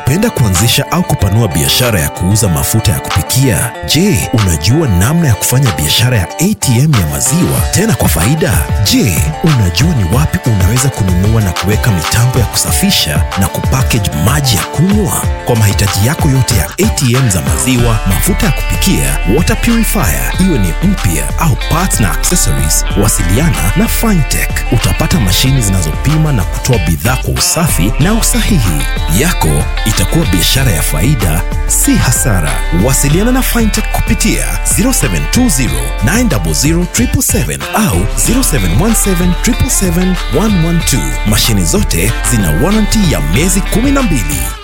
Ungependa kuanzisha au kupanua biashara ya kuuza mafuta ya kupikia? Je, unajua namna ya kufanya biashara ya ATM ya maziwa tena kwa faida? Je, unajua ni wapi unaweza kununua na kuweka mitambo ya kusafisha na kupackage maji ya kunywa? Kwa mahitaji yako yote ya ATM za maziwa, mafuta ya kupikia, water purifier, iwe ni mpya au parts na accessories, wasiliana na Fintech. Utapata mashini zinazopima na kutoa bidhaa kwa usafi na usahihi. Yako itakuwa biashara ya faida, si hasara. Wasiliana na Fintech kupitia 0720 900 777 au 0717 777 112. Mashini zote zina warranty ya miezi 12.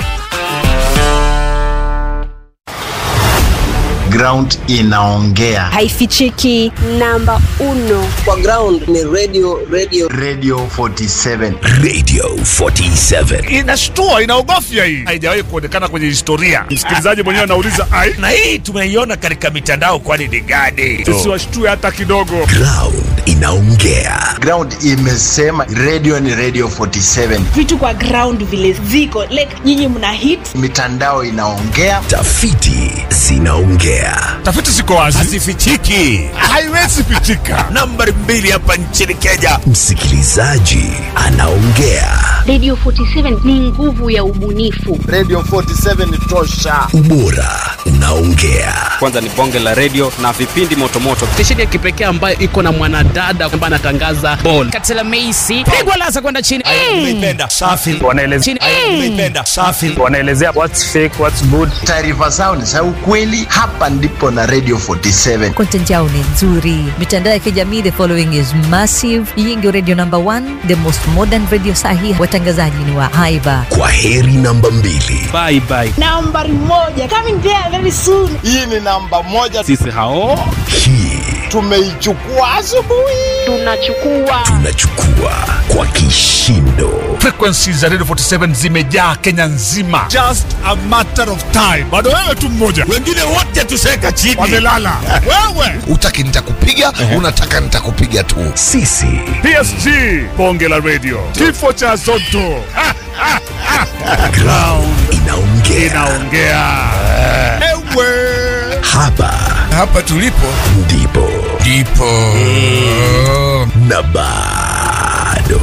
ground inaongea haifichiki namba uno kwa ground ni radio radio radio 47 Radio 47. inashtua inaogofya hii haijawahi kuonekana kwenye historia msikilizaji mwenyewe anauliza ai na hii tumeiona katika mitandao kwani ni gani sisi washtue hata kidogo Ground inaongea. ground imesema radio ni radio 47 vitu kwa ground vile ziko like nyinyi mna hit mitandao inaongea Tafiti zinaongea. tafiti ziko wazi hazifichiki haiwezi pitika nambari mbili hapa nchini kenya Msikilizaji anaongea. Radio 47 ni nguvu ya ubunifu. radio 47 ni tosha Ubora unaongea. kwanza ni bonge la redio na vipindi motomoto stesheni ya kipekee ambayo iko na mwanadada ambaye anatangaza bol katela meisi pigwa lasa kwenda chini nimeipenda safi wanaelezea chini nimeipenda safi wanaelezea what's fake what's good taarifa zao ni za ukweli hapa ndipo na radio 47 content yao ni nzuri mitandao ya kijamii the following is massive hii ndio radio number one the most modern radio sahi watangazaji ni wa haiba Kwa heri namba mbili. bye bye nambari moja coming there very soon hii ni namba moja sisi hao Hii tumeichukua asubuhi Tunachukua tunachukua kwa kishindo. frequencies za radio 47 zimejaa kenya nzima just a matter of time bado wewe tu mmoja wengine wote tuseka chini wamelala wewe utaki nitakupiga unataka nitakupiga tu Sisi psg bonge la radio kifo cha zoto Ha, ha, ha. ground inaongea. inaongea ewe Hapa hapa tulipo ndipo ndipo na bado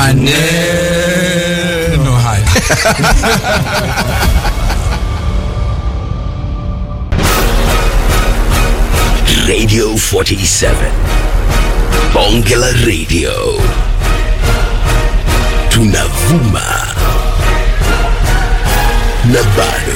maneno haya Radio 47. Bonge la Radio. Tunavuma na bado.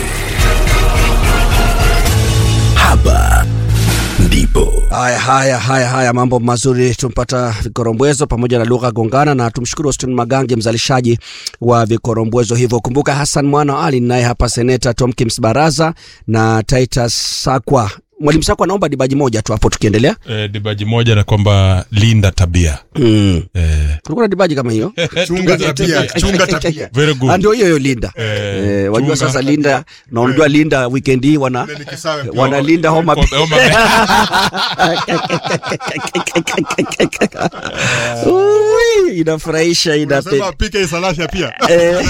Hapa ndipo Haya, haya, haya, haya, mambo mazuri. Tumpata vikorombwezo pamoja na lugha gongana, na tumshukuru Austin Magange, mzalishaji wa vikorombwezo hivyo. Kumbuka Hassan Mwana Ali naye hapa, seneta Tomkins Baraza na Titus Sakwa. Mwalimu Sakwa, naomba dibaji moja tu hapo tukiendelea. eh, dibaji moja na kwamba linda tabia Mm. eh, Kulikuwa na dibaji kama hiyo chunga tabia chunga tabia very good Ah, ndio hiyo hiyo Linda. Eh, Eh, wajua chunga. sasa Linda na unajua Linda weekend hii wana wanalinda homa Bay. Homa Bay. Ui, inafurahisha inape pika isalasha pia Eh.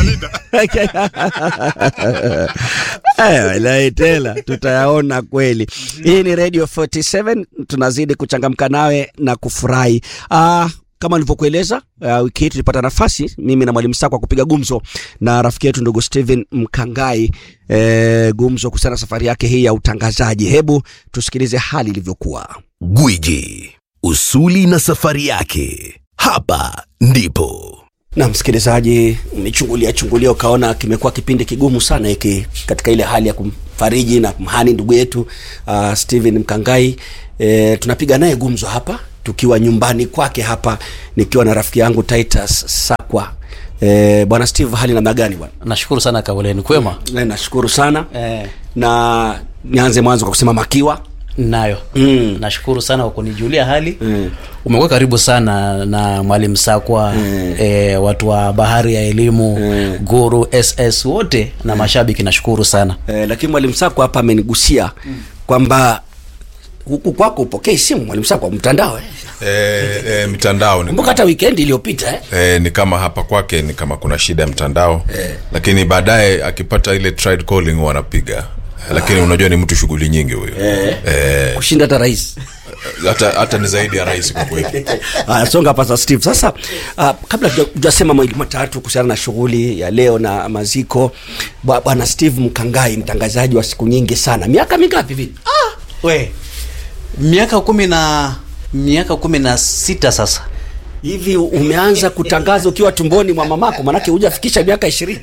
Eh, wallahi tena tutayaona kweli. Hii ni Radio 47 tunazidi kuchangamka nawe na kufurahi. Ah, kama nilivyokueleza uh, wiki hii tulipata nafasi mimi na mwalimu Sakwa kupiga gumzo na rafiki yetu ndugu Steven Mkangai eh, gumzo kuhusiana na safari yake hii ya utangazaji. Hebu tusikilize hali ilivyokuwa. Gwiji, usuli na safari yake. Hapa ndipo na msikilizaji umechungulia chungulia ukaona kimekuwa kipindi kigumu sana hiki katika ile hali ya kumfariji na kumhani ndugu yetu uh, Steven Mkangai e, tunapiga naye gumzo hapa tukiwa nyumbani kwake hapa nikiwa na rafiki yangu Titus Sakwa e, bwana Steve hali namna gani bwana nashukuru sana kauleni kwema e, nashukuru sana eh, na nianze mwanzo kwa kusema makiwa nayo mm. nashukuru sana kwa kunijulia hali Mm. umekuwa karibu sana na mwalimu sakwa Mm. eh, watu wa bahari ya elimu Mm. guru ss wote na mashabiki nashukuru sana e, lakini mwalimu Sakwa hapa amenigusia kwamba huku kwako upokei simu mwalimu saa kwa mtandao eh. e, e, mitandao ni, kumbuka hata wikendi iliyopita eh. e, ni kama hapa kwake ni kama kuna shida ya mtandao Eh. lakini baadaye akipata ile tried calling huwa anapiga lakini unajua ni mtu shughuli nyingi huyo Eh. Eh, kushinda hata rais hata hata ni zaidi ya rais kwa kweli Haya, songa pasa Steve. Sasa uh, kabla tuja- tujasema mawili matatu kuhusiana na shughuli ya leo na maziko, bwa- bwana Steve Mkangai, mtangazaji wa siku nyingi sana, miaka mingapi vile? we miaka kumi na miaka kumi na sita sasa hivi umeanza kutangaza ukiwa tumboni mwa mamako, manake hujafikisha miaka ishirini.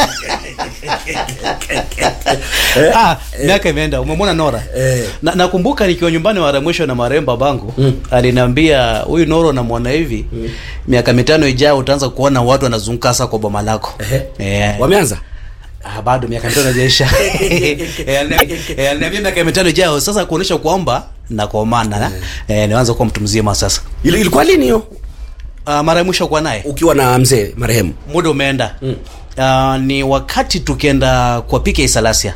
ah, miaka imeenda umemwona nora na, nakumbuka nikiwa nyumbani mara mwisho na marehemu babangu mm. aliniambia huyu noro namwona hivi mm. miaka mitano ijao utaanza kuona watu wanazunguka sasa kwa boma lako eh. Wameanza Ah, bado miaka mitano ijaisha Eh, aliniambia- eh, aliniambia miaka mitano ijao sasa kuonyesha kwamba nakomana eh, nianza kuwa mtu mzima sasa Ili- ilikuwa lini hiyo uh, mara ya mwisho kuwa naye ukiwa na mzee marehemu? muda umeenda mm. uh, ni wakati tukienda kwa pika isalasia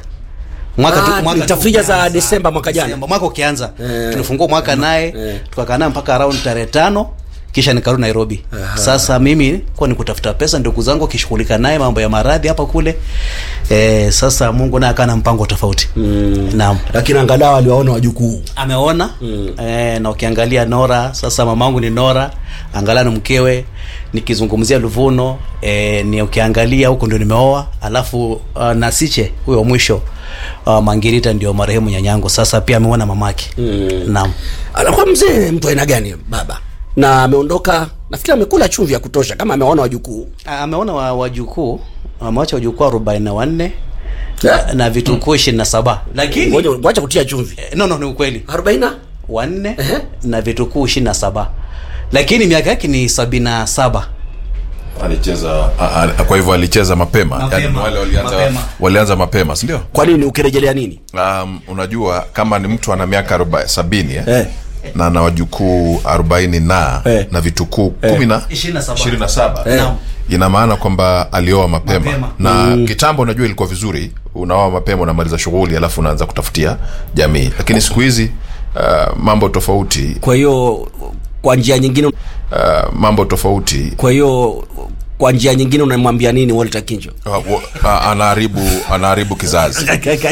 Ah, tafrija za Desemba mwaka jana. Desemba, mwaka ukianza Eh. tulifungua mwaka naye Eh. tukakaa naye mpaka around tarehe tano kisha nikarudi nairobi Aha. sasa mimi kuwa ni kutafuta pesa ndugu zangu wakishughulika naye mambo ya maradhi hapa kule eh, sasa mungu naye akaa na mpango tofauti mm. naam Lakini angalau aliwaona wajukuu. ameona mm. eh, na ukiangalia nora sasa mamangu ni nora angalia na mkewe nikizungumzia luvuno eh, ni ukiangalia huko ndio nimeoa alafu uh, nasiche huyo wa mwisho uh, mangirita ndio marehemu nyanyangu sasa pia ameona mamake mm. naam Anakuwa mzee mtu aina gani baba? Na ameondoka, nafikiri amekula chumvi ya kutosha kama ameona wajukuu. A- ameona wa- wajukuu amewacha wajukuu arobaini na wanne na, na vitukuu ishirini na saba lakini Ngoja wacha kutia chumvi. Eh, no no ni ukweli arobaini na wanne na vitukuu ishirini na saba lakini miaka yake ni sabini na saba alicheza a- a- kwa hivyo alicheza mapema, Mapema, Yaani wale walianza mapema. walianza mapema si ndio Kwa nini ukirejelea nini? um, unajua kama ni mtu ana miaka aroba- sabini eh? Eh. na na wajukuu arobaini na Eh. na vitukuu Eh. kumi na Ishirini na saba. ishirini na saba Eh. Naam. ina maana kwamba alioa mapema, Mapema. na Mm. kitambo unajua ilikuwa vizuri unaoa mapema unamaliza shughuli alafu unaanza kutafutia jamii lakini siku hizi uh, mambo tofauti Kwa hiyo kwa njia nyingine uh, mambo tofauti kwa hiyo kwa njia nyingine unamwambia nini Walter Kinjo? uh, uh, uh, anaharibu anaharibu kizazi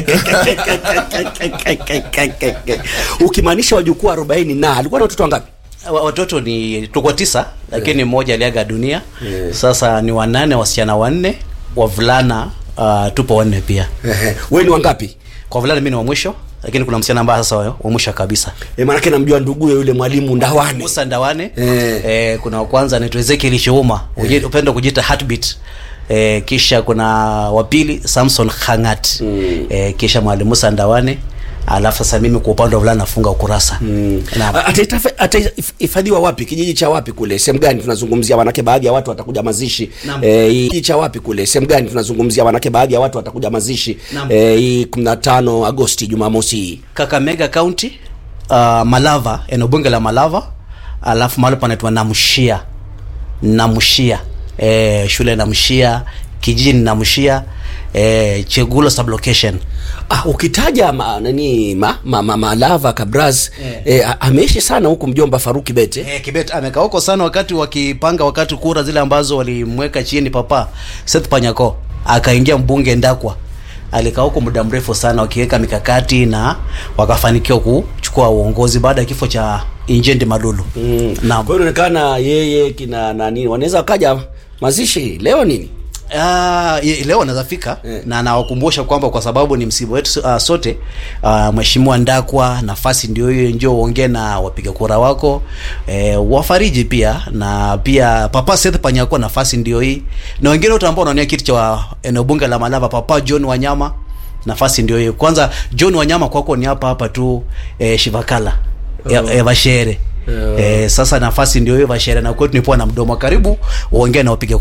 ukimaanisha wajukuu 40 na alikuwa na watoto wangapi? Wa- watoto ni tuko tisa lakini mmoja aliaga dunia sasa ni wanane wasichana wanne wavulana uh, tupo wanne pia wewe ni wangapi kwa vulana mi ni wa mwisho lakini kuna msichana ambaye sasa wa wa mwisho kabisa e, maanake namjua nduguye yule mwalimu Ndawane Musa Ndawane Eh. eh, kuna wa kwanza anaitwa Ezekiel Shouma eh. upendo kujiita heartbeat eh, kisha kuna wa pili Samson Khangat mm. eh, kisha mwalimu Musa Ndawane alafu sasa mimi kwa upande wa vulana nafunga ukurasa mm. A- ataitafe- atahifadhiwa wapi kijiji cha wapi kule sehemu gani tunazungumzia manake baadhi ya watu watakuja mazishi Naam. Eh, hii- kijiji cha wapi kule sehemu gani tunazungumzia manake baadhi ya watu watakuja mazishi Naam. Eh, hii 15 agosti jumamosi hii Kakamega County uh, Malava eneo bunge la Malava alafu mahali panaitwa Namshia Namshia eh, shule Namshia kijiji ni Namshia eh, Chegulo sublocation ah, ukitaja ma, nani ma, ma, ma, malava kabraz Eh. eh, a- ameishi sana huku mjomba faruki bete Eh, Kibet amekaa huko sana wakati wakipanga wakati kura zile ambazo walimweka chini papa Seth Panyako akaingia mbunge Ndakwa alikaa huko muda mrefu sana wakiweka mikakati na wakafanikiwa kuchukua uongozi baada ya kifo cha Injendi Malulu mm. Naam. kwa hiyo inaonekana yeye kina nani wanaweza wakaja mazishi leo nini Ah, ye- leo anaweza fika na nawakumbusha kwamba kwa sababu ni msiba wetu uh, sote uh, mheshimiwa Ndakwa, nafasi ndio hiyo, njoo uongee na wapiga kura wako eh, wafariji pia na pia Papa Seth Panyako, nafasi ndio hii, na wengine wote ambao wanaonia kiti cha eneo bunge la Malava, Papa John Wanyama nafasi ndio hiyo. Kwanza John Wanyama kwako ni hapa hapa tu eh, Shivakala ya, Oh. ya Vashere Oh. eh, sasa nafasi ndio hiyo Vashere na kwetu nipoa na mdomo karibu uongee na wapiga